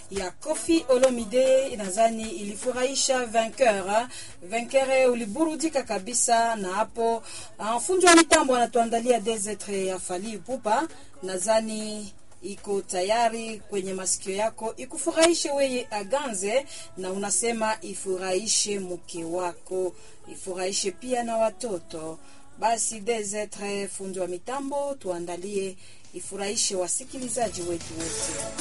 ya Kofi Olomide, nadhani ilifurahisha Vainqueur. Vainqueur uliburudika kabisa na hapo. Uh, fundi wa mitambo anatuandalia Desetre ya Fally Ipupa, nadhani iko tayari kwenye masikio yako ikufurahishe weye aganze, na unasema ifurahishe mke wako, ifurahishe pia na watoto. Basi Desetre fundi wa mitambo tuandalie ifurahishe wasikilizaji wetu wote.